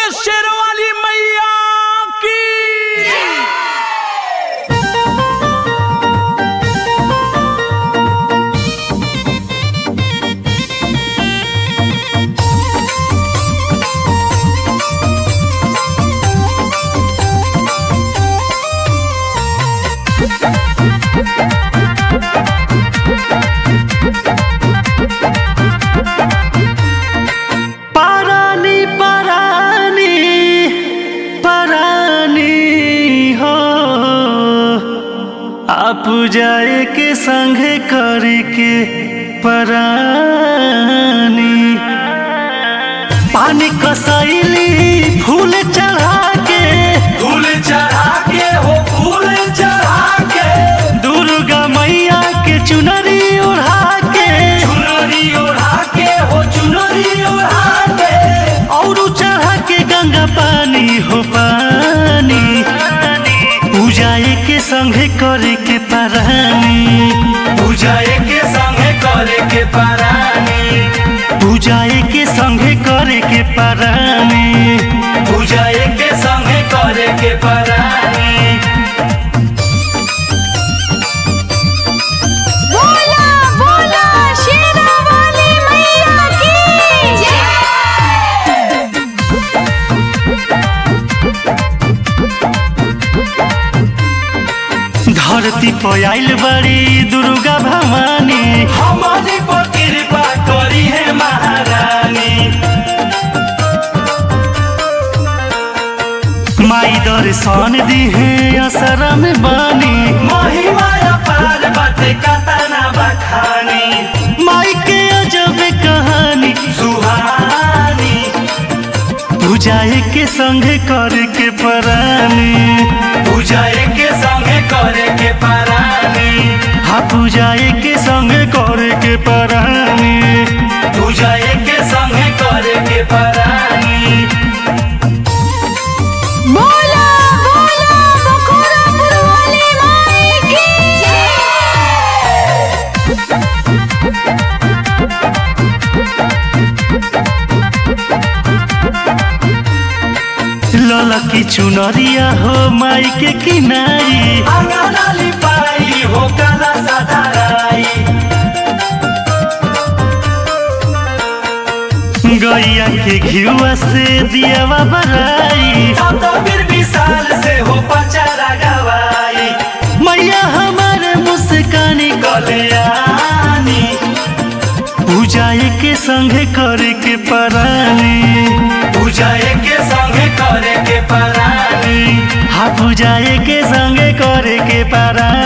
शेरवाली मैया की परानी परानी परानी हो आप जाए के संग करके परानी पानी कसैली फूल चढ़ा के फूल चढ़ा के हो फूल चढ़ा के दुर्गा मैया के चुनरी ओढ़ा के चुनरी ओढ़ा के हो चुनरी ओढ़ा के और चढ़ा के गंगा पानी हो पानी पूजाए के संगे करे के परानी पूजाए के संगे करे के परानी पूजाए के संगे करे के परानी पूजाए के संगे करे के परानी बोला बोला शेरावाली मैया की जय धरती पर आइल बड़ी दुर्गा भवानी हमारी पर कृपा करी है महारानी माई दर्शन दी है असरा में बानी महिमा अपार बाटे कतना बखानी माई के अजब कहानी सुहानी पूजाए के संगे करे के परानी पूजाए के संगे करे के परानी हाँ पूजाए के संगे करे के परानी पूजाए के संगे करे के परानी बोला बोला बखोरापुर वाली माई की जय ललकी चुनरिया हो माई के किनारी अंगना लिपाई हो कला सदाराई गैया के घियुआ से दियावा बराई सतबीर विशाल से हो पचारा गवाई मैया हमारे मुस्कानी कल्याणी पूजाए के संगे करे के परानी पूजाए के संगे करे के परानी हाँ पूजाए के संगे करे के परानी